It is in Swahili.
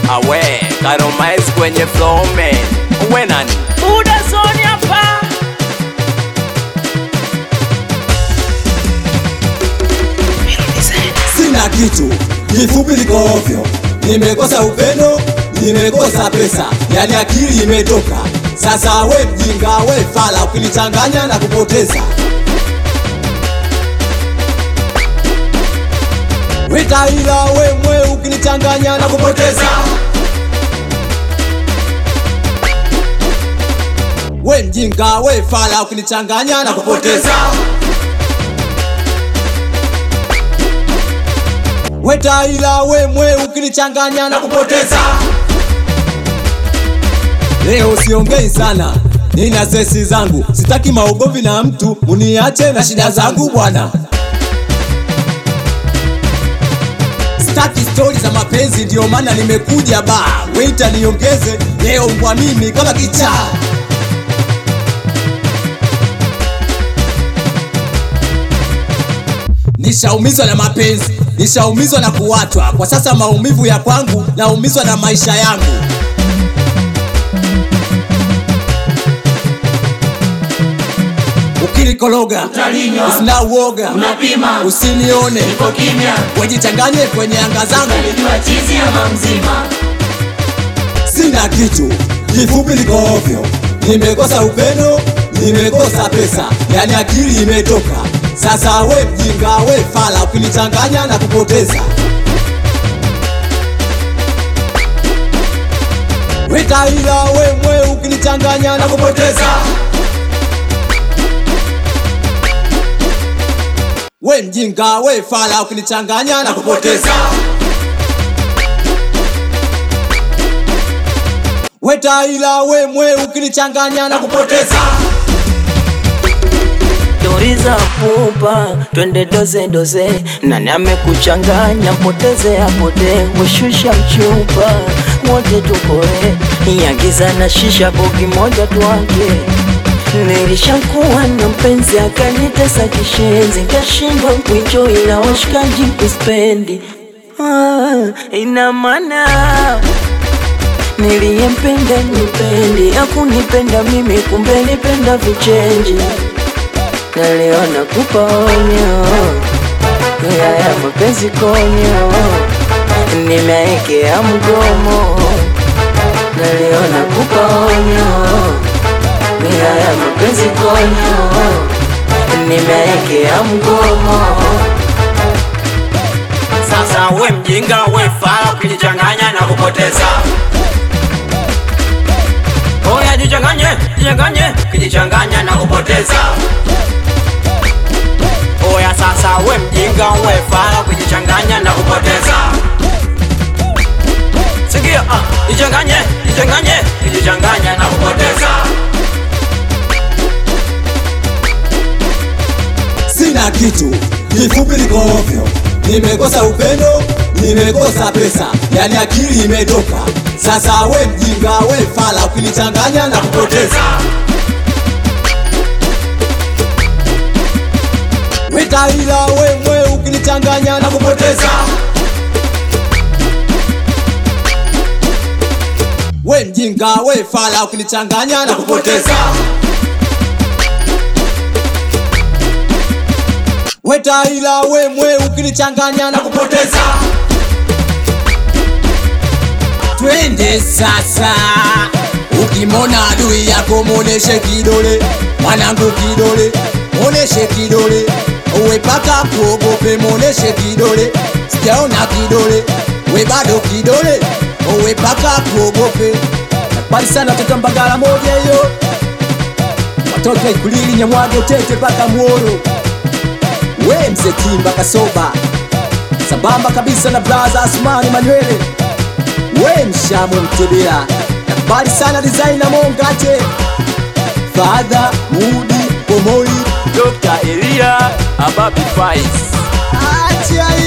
awe karomais kwenye flow man we nani Buda zoni hapa sina kitu, kifupi liko ovyo, nimekosa upendo, nimekosa pesa, yani akili imetoka. Sasa we mjinga, we fala, ukinichanganya na kupoteza. We taila, we mwe, ukinichanganya na kupoteza. We mjinga, we fala, ukinichanganya na kupoteza. We taila, we mwe, ukinichanganya na kupoteza. Leo siongei sana, nina sesi zangu, sitaki maugomvi na mtu, muniache na shida zangu bwana. Sitaki stori za mapenzi, ndio maana nimekuja ba weita niongeze leo mbwa mimi kama kichaa. Nishaumizwa na mapenzi, nishaumizwa na kuwachwa. Kwa sasa maumivu ya kwangu, naumizwa na maisha yangu. Ukinikologa Utalinywa. usina uoga, Unapima. usinione Uko kimya wejichanganye kwenye anga zangu. Utajua chizi ama mzima Sina kitu, kifupi liko ovyo, nimekosa upendo, nimekosa pesa, yani akili imetoka. Sasa we mjinga, we fala, ukinichanganya na kupoteza. We taila, we mwe, ukinichanganya na kupoteza. We mjinga, we fala, ukinichanganya na kupoteza. We taila, we mwe, ukinichanganya na kupoteza. Stori za pupa twende doze doze, nani amekuchanganya mpoteze apote, weshusha mchupa wote tukoe, yagiza na shisha bogi moja tuange. Nilishakuwa na mpenzi akanitesa kishenzi, kashindwa kuenjoy na washikaji kuspendi. Ah, ina maana niliyempenda nipendi, hakunipenda mimi, kumbe nipenda vichenji naliona kupa onyo ya ya mapenzi konyo, nimeekea mgomo, naliona kupa onyo ya ya mapenzi konyo, nimeekea mgomo. sasa we mjinga we fala ukijichanganya na kupoteza oya jichanganye jichanganye ukijichanganya na kupoteza oya sasa we mjinga we fala ukijichanganya na kupoteza sikia ah, jichanganye jichanganye ukijichanganya na kupoteza Sina kitu, kifupi liko ovyo, nimekosa upendo, nimekosa pesa, yani akili imetoka. Sasa we mjinga, we fala, ukinichanganya na kupoteza. We taila, we mwe, ukinichanganya na kupoteza. We mjinga, we fala, ukinichanganya na kupoteza. We taila, we mwe, ukinichanganya na kupoteza. Twende sasa, ukimona adui yako moneshe kidole, mwanangu kidole, moneshe kidole, uwe paka kuogope, moneshe kidole, sijaona kidole, we bado kidole, uwe paka kuogope. Bali sana watoto Mbagala moja hiyo, watoto Ikulili, Nyamwage, Tete mpaka Muhoro we mzee Kimba Kasoba, sambamba kabisa na blaza Asmani Manywele, we mshamu Mtebela, nakubali sana designer Mongate, Fadha Mudi Pomoli, Dr. Elia Ababi Faiz acha